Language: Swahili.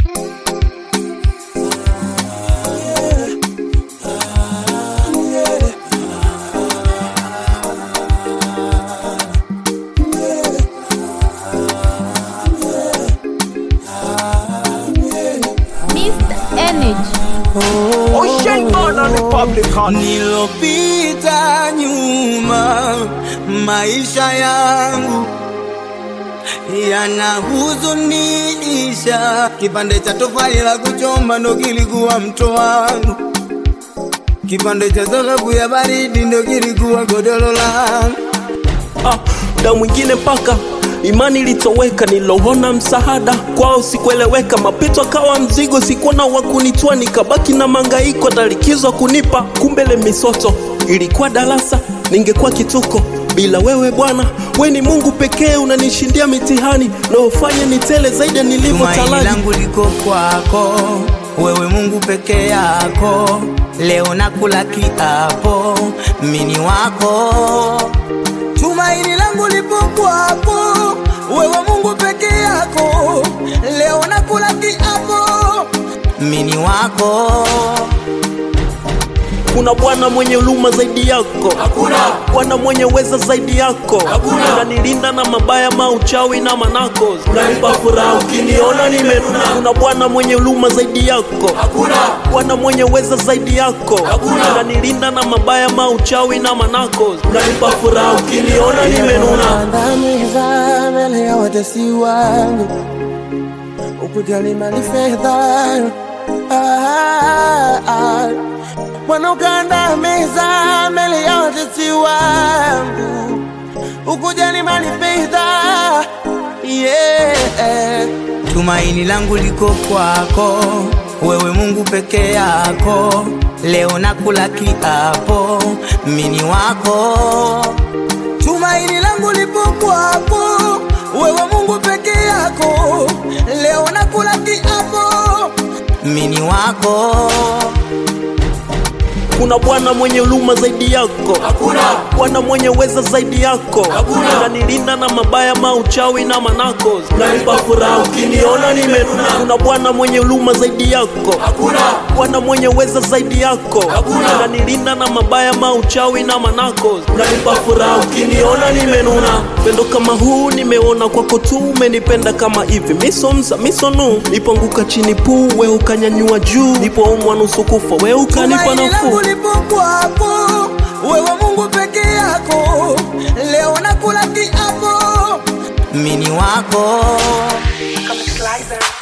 Mr. Energy. Ocean born on Republican. Nilopita nyuma, maisha yangu yanahuzunisha. Kipande cha tofali la kuchoma ndo kilikuwa mto wangu, kipande cha dhahabu ya baridi ndo kilikuwa godoro langu. Ah, muda mwingine mpaka imani ilitoweka, niloona msaada kwao sikueleweka, mapito akawa mzigo, sikuona wa kunitwa, nikabaki na mangaiko, talikizwa kunipa, kumbe ile misoto ilikuwa darasa, ningekuwa kituko bila wewe Bwana, we ni Mungu pekee, unanishindia mitihani naofanya nitele zaidi ya nilivyo Tumaini talaji. langu liko kwako, wewe Mungu peke yako. Leo nakula kiapo, mini wako. Tumaini langu lipo kwako, wewe Mungu peke yako. Leo nakula kiapo, mini wako. Kuna Bwana mwenye huruma zaidi yako, hakuna Bwana mwenye uweza zaidi yako, hakuna unanilinda na mabaya, mauchawi na manako, unanipa furaha ukiniona nimenuna. Kuna Bwana mwenye huruma zaidi yako, hakuna Bwana mwenye uweza zaidi yako, hakuna unanilinda na mabaya, mauchawi na manako, unanipa furaha ukiniona nimenuna. Andamiza mbele ya watesi wangu, ukujali mali fedha Ah, ah. Bwana ukandamiza mbele ya watesi wangu, ukujali mali fedha yeah. Tumaini langu liko kwako, wewe Mungu peke yako. Leo nakula kiapo, mini wako. Tumaini langu lipo kwako, wewe Mungu peke yako. Leo nakula kiapo, mini wako. Kuna Bwana mwenye huruma zaidi yako, hakuna Bwana mwenye uweza zaidi yako, hakuna unanilinda na mabaya, mauchawi na manako, unanipa furaha ukiniona nimenuna. Kuna Bwana mwenye huruma zaidi yako, hakuna Bwana mwenye uweza zaidi yako, hakuna unanilinda na mabaya, mauchawi na manako, unanipa furaha ukiniona nimenuna. Pendo kama huu nimeona kwako tu, umenipenda kama hivi, misomza misonu, nipoanguka chini puu, we ukanyanyua juu, nipoumwa nusu kufa, we ukanipa Tumaini langu nafuu. lipo kwako, wewe Mungu peke yako. Leo nakula kiapo, mini wako. Come slicer.